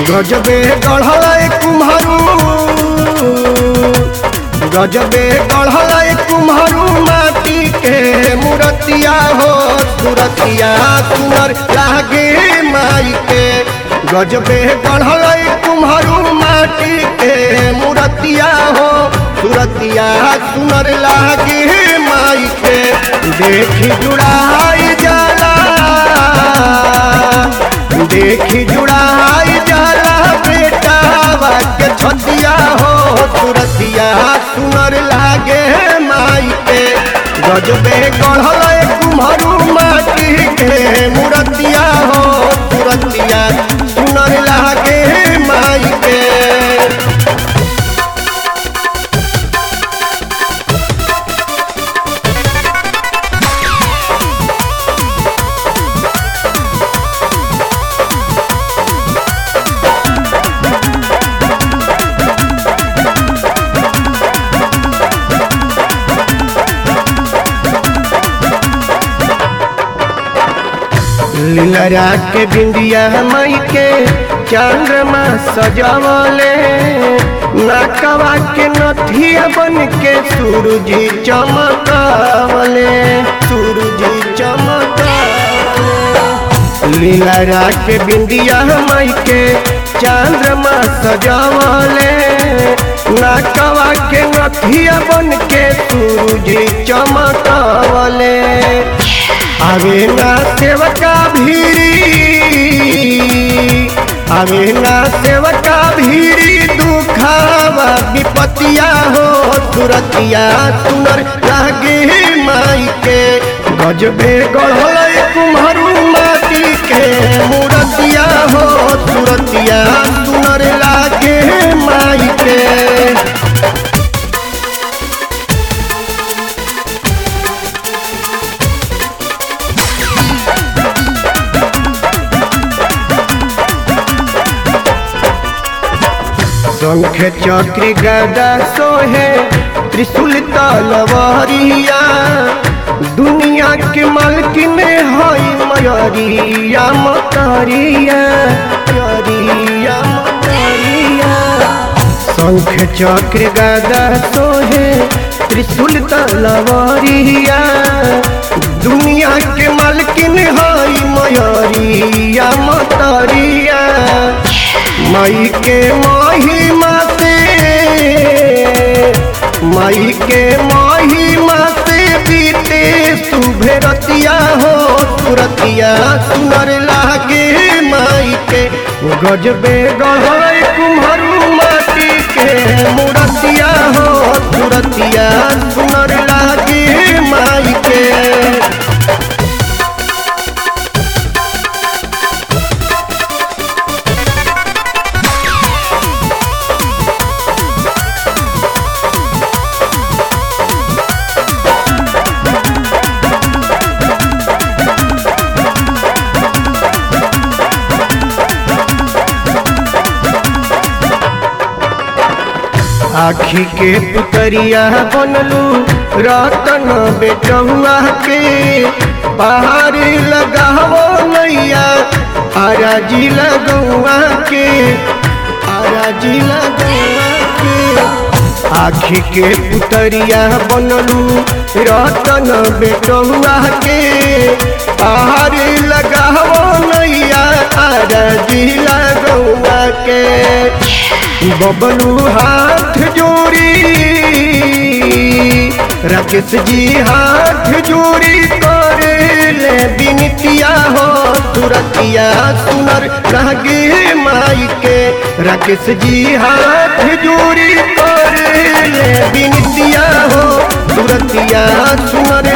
गजबे गढ़ल कुम्हरू गजबे गढ़ल कुम्हरू माटी के मूर्तिया हो सुरतिया सुनर लागे माई के गजबे गढ़ल कुम्हरू माटी के मूर्तिया हो सुरतिया सुनर लागे माई के देखी जुड़ाई जाला देखी जुड़ाई जाला बेटा के छतिया हो तुरतिया सुनर लागे माई के गजबे गढ़ल कुम्हरू माटी के मूर्तिया हो तुरतिया सुनर लागे माई के लीलरा के बिंदिया मई के चंद्रमा सजावले नाकवा के नथिया बन के सूरज चमकावले सूरज चमकावले लीलरा के बिंदिया मई के चंद्रमा सजावले नाकवा के नथिया बन के सूरज चमकावले आवे ना सेवका भीरी आवे ना सेवका भीरी दुखावा विपतिया हो तुरतिया सुनर लागे माई के गजबे गढ़ल कुम्हरू माटी के मूर्तिया हो तुरतिया सुनर लागे माई के शंख चक्र गदा सोहे त्रिशूल तलवारिया दुनिया के मालकिन हई मयरिया मतरिया मयरिया मतरिया शंख चक्र गदा सोहे त्रिशूल तलवारिया दुनिया के मालकिन हई मयरिया मतरिया माई के महिमा से माई के महिमा से बीते सुभे रतिया हो तुरतिया सुनर लागे माई के गजबे गढ़ कुम्हरू माटी के मूर्तिया हो तुरतिया सुनर लागे माई के आखी के पुतरिया बनलू रतन बेटहुआ के पहाड़ लगावो नैया आराजी लगुआ के आराजी लगुआ के आखी के पुतरिया बनलू रतन बेटहुआ के पहाड़ लगावो नैया आराजी लगुआ के बबलू हाथ जोड़ी राकेश जी हाथ जोड़ी करे ले बिनतिया हो तुरतिया सुनर लागे माई के राकेश जी हाथ जोड़ी करे ले बिनतिया हो तुरतिया सुनर